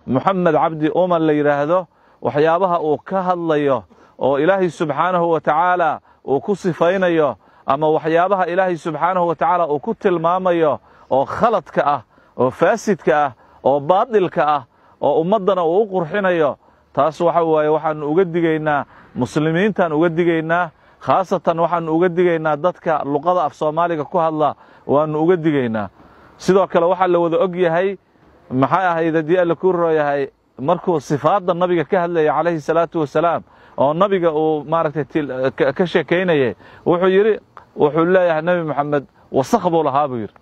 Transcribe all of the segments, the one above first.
moxamed cabdi umar la yidhaahdo waxyaabaha uu ka hadlayo oo ilaahay subxaanahu wa tacaala uu ku sifaynayo ama waxyaabaha ilaahay subxaanahu wa tacaala uu ku tilmaamayo oo khaladka ah oo faasidka ah oo baadilka ah oo ummaddana uu u qurxinayo taas waxa waaye waxaannu uga digaynaa muslimiintaan uga digaynaa khaasatan waxaannu uga digaynaa dadka luqada af soomaaliga ku hadla waannu uga digaynaa sidoo kale waxaa la wada og yahay maxay ahayd haddii alla ku rooyahay markuu sifaadda nabiga ka hadlayay calayhi salaatu wasalaam oo nabiga uu maaragtay ka sheekaynayay wuxuu yidhi wuxuu leeyahay nebi moxamed wasakh buu lahaa buu yidhi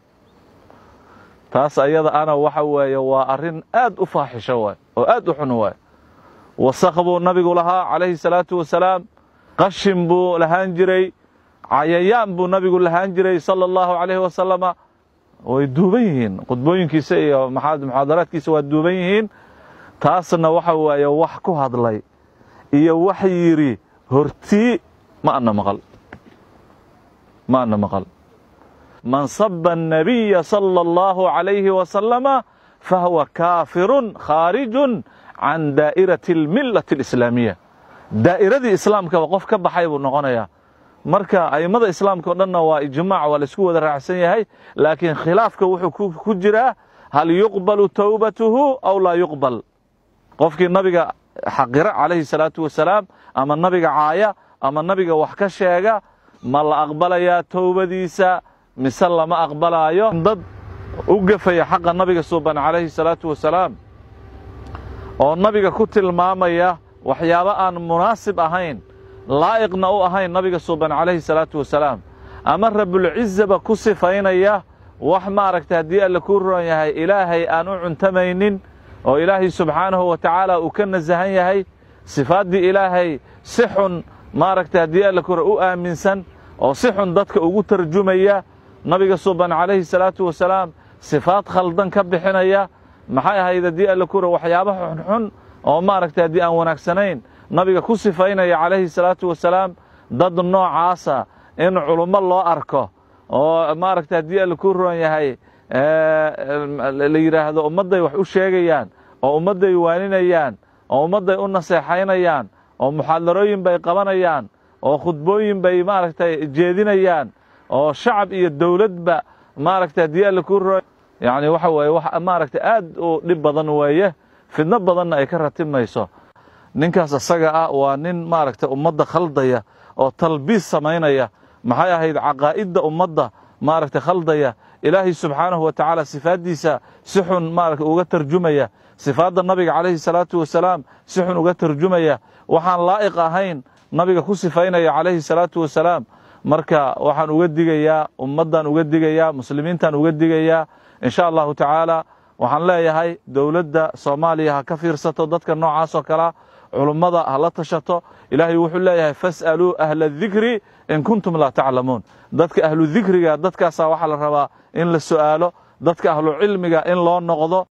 taas ayada ana waxa weeye waa arrin aad u faaxisho waay oo aad u xun waay wasakh buu nabigu lahaa calayhi salaatu wasalaam qashin buu lahaan jiray cayayaan buu nabigu lahaan jiray sala allahu calayhi wasalama way duuban yihiin khudbooyinkiisa iyo muxaadaraadkiisa waa duuban yihiin taasna waxa weeye wax ku hadlay iyo wax yidhi hortii ma ana maqal ma ana maqal man saba الnabiya salى اllahu عalayhi wasalama fahuwa kaafirun khaarijun can daa'irati اlmilati اlislaamiya daa'iradii islaamkaba qof ka baxay buu noqonayaa marka a'immada islaamka o dhanna waa ijmaac waa laisku wada raacsan yahay laakiin khilaafka wuxuu ku jiraa hal yuqbalu towbatuhu aw laa yuqbal qofkii nabiga xaqira calayhi salaatu wasalaam ama nabiga caaya ama nabiga wax ka sheega ma la aqbalayaa towbadiisa mise lama aqbalaayo dad u gafaya xaqa nabiga suuban calayhi salaatu wasalaam oo nabiga ku tilmaamaya waxyaabo aan munaasib ahayn laa'iqna u ahayn nabiga suuban calayhi salaatu wasalaam ama rabulcizaba ku sifaynaya wax maaragtay haddii alla kuu roon yahay ilaahay aan u cuntamaynin oo ilaahay subxaanahu wa tacaala uu ka nasahan yahay sifaaddii ilaahay si xun maaragtay haddii alla kura u aaminsan oo si xun dadka ugu tarjumaya nabiga suuban calayhi salaatu wasalaam sifaad khaldan ka bixinaya maxay ahayd haddii alla kura waxyaaba xunxun oo maaragtay haddii aan wanaagsanayn nabiga ku sifaynaya calayhi salaatu wasalaam dad noocaasa in culummo loo arko oo maaragtay haddii alla ku roon yahay la yidhaahdo ummadday wax u sheegayaan oo ummadday waaninayaan oo ummadday u naseexaynayaan oo muxaadarooyin bay qabanayaan oo khudbooyin bay maaragtay jeedinayaan oo shacab iyo dowladba maaragtay haddii alla ku roon yacni waxa weeye wax maaragtay aad u dhib badan weeye fidno badanna ay ka ratimayso ninkaas isaga ah waa nin maaragtay ummadda khaldaya oo talbiis samaynaya maxay ahayd caqaa'idda ummadda maaragtay khaldaya ilaahay subxaanahu wa tacaala sifaaddiisa si xun maaragta uga tarjumaya sifaadda nabiga calayhi salaatu wasalaam si xun uga tarjumaya waxaan laa'iq ahayn nabiga ku sifaynaya calayhi salaatu wasalaam marka waxaan uga digayaa ummaddan uga digayaa muslimiintan uga digayaa in sha allahu tacaala waxaan leeyahay dowladda soomaaliya ha ka fiirsato dadka noocaas oo kalea culummada ha la tashato ilaahay wuxuu leeyahay fas'aluu ahla dikri in kuntum laa taclamuun dadka ahlu dikriga dadkaasaa waxaa la rabaa in la su'aalo dadka ahlu cilmiga in loo noqdo